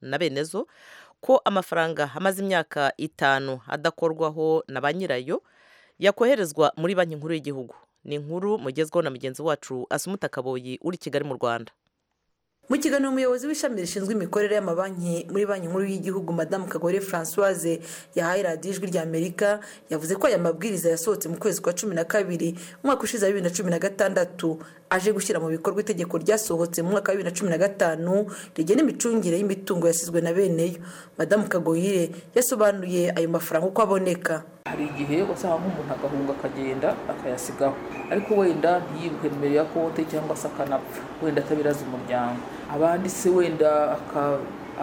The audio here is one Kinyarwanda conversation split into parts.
na bene zo ko amafaranga amaze imyaka itanu adakorwaho na ba nyirayo yakoherezwa muri banki nkuru y'igihugu ni inkuru mugezweho na mugenzi wacu asumuta kaboyi uri kigali mu rwanda mu kiganiro umuyobozi w'ishami rishinzwe imikorere y'amabanki muri banki nkuru y'igihugu madamu kagore francoise yahaye radiyo ijwi rya amerika yavuze ko aya mabwiriza yasohotse mu kwezi kwa cumi na kabiri umwaka ushize wa bibiri na cumi na gatandatu aje gushyira mu bikorwa itegeko ryasohotse mu mwaka wa bibiri na cumi na gatanu rigena imicungire y'imitungo yasizwe na beneyo madamu kagoyire yasobanuye ayo mafaranga uko aboneka hari igihe usanga nk'umuntu agahunga akagenda akayasigaho ariko wenda ntiyibuke nimero ya konti cyangwa se akanapfa wenda atabiraza umuryango abandi se wenda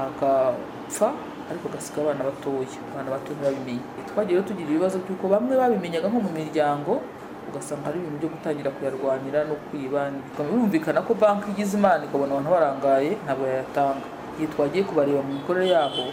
agapfa ariko agasiga abana batoya abana bato ntibabimenye twagiye tugira ibibazo by'uko bamwe babimenyaga nko mu miryango ugasanga hari ibintu byo gutangira kuyarwanira no kwiba birumvikana ko banki igize imana ikabona abantu barangaye ntabwo yayatanga igihe twagiye kubareba mu mikorere yabo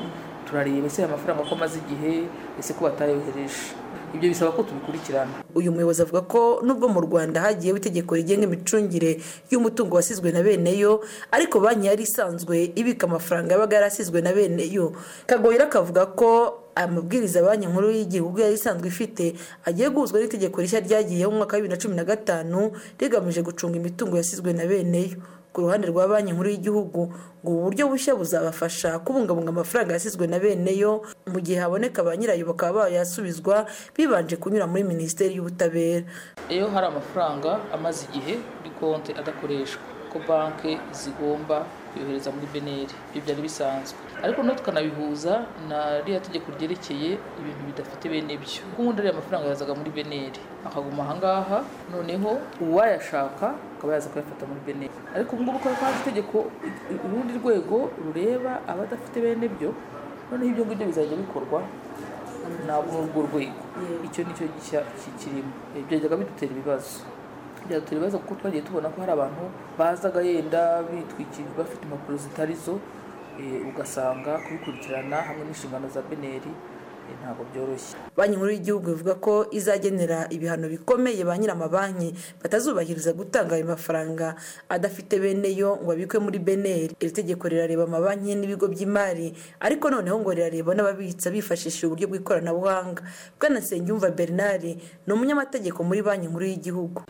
turareba ese amafaranga ko amaze igihe ese ko batayohereje ibyo bisaba ko tubikurikirana uyu muyobozi avuga ko nubwo mu rwanda hagiyeho itegeko rigenga imicungire y'umutungo wasizwe na bene yo ariko banki yari isanzwe ibika amafaranga yabaga yarasizwe na bene yo kagoyira akavuga ko aya mabwiriza banki nkuru y'igihugu yari isanzwe ifite agiye guhuzwa n'itegeko rishya ryagiyeho mu mwaka wa bibiri na cumi na gatanu rigamije gucunga imitungo yasizwe na bene yo ku ruhande rwa banki nkuru y'igihugu ngo ubu buryo bushya buzabafasha kubungabunga amafaranga yasizwe na bene yo mu gihe haboneka ba nyirayo bakaba bayasubizwa bibanje kunyura muri minisiteri y'ubutabera iyo hari amafaranga amaze igihe kuri konti adakoreshwa ko banki zigomba kuyohereza muri beneri ibyo byari bisanzwe ariko no tukanabihuza na ririya tegeko ryerekeye ibintu bidafite bene byo kuko ubundi ariya mafaranga yazaga muri beneri akaguma ahangaha noneho uwayashaka akaba yaza kuyafata muri beneri ariko ubu ngubu ko haje itegeko urundi rwego rureba abadafite bene byo noneho ibyo ngibyo bizajya bikorwa ntabwo urwo rwego icyo ni cyo gishya kirimo byajyaga bidutera ibibazo byadutera ibibazo kuko twagiye tubona ko hari abantu bazaga yenda bitwikira bafite impapuro zitari zo ugasanga kubikurikirana hamwe n'inshingano za beneri ntabwo byoroshye banki nkuru y'igihugu ivuga ko izagenera ibihano bikomeye ba nyir'amabanki batazubahiriza gutanga ayo mafaranga adafite bene yo ngo abikwe muri beneri iri tegeko rirareba amabanki n'ibigo by'imari ariko noneho ngo rirareba n'ababitsa bifashishije uburyo bw'ikoranabuhanga bwana nsengiyumva bernard ni umunyamategeko muri banki nkuru y'igihugu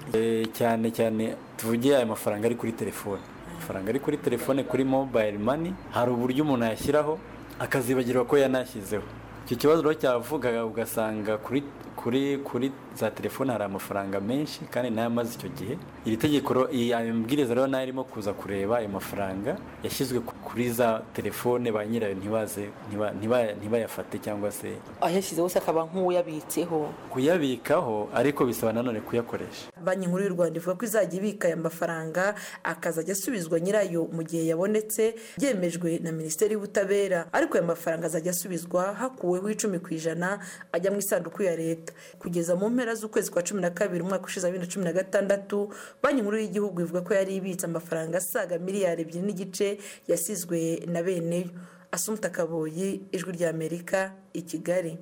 cyane cyane tuvuge ayo mafaranga ari kuri telefone amafaranga ari kuri telefone kuri mobayiro mani hari uburyo umuntu yashyiraho akazibagirwa ko yanashyizeho icyo kibazo rero cyavugaga ugasanga kuri kuri kuri za telefone hari amafaranga menshi kandi nayo amaze icyo gihe iri tegeko ayo mabwiriza rero nayo arimo kuza kureba ayo mafaranga yashyizwe kuri za telefone ba nyirayo ntibaze ntibayafate cyangwa se ayashyizeho se akaba nk'uyabitseho kuyabikaho ariko bisaba nanone kuyakoresha banki nkuru y'u rwanda ivuga ko izajya ibika aya mafaranga akazajya asubizwa nyirayo mu gihe yabonetse byemejwe na minisiteri y'ubutabera ariko aya mafaranga azajya asubizwa hakuweho icumi ku ijana ajya mu isanduku ya leta kugeza mu mpera z'ukwezi kwa cumi na kabiri umwaka ushize wa bibiri na cumi na gatandatu banki nkuru y'igihugu ivuga ko yari ibitse amafaranga asaga miliyari ebyiri n'igice yasizwe na beneyo asumta kaboyi ijwi ry'amerika i kigali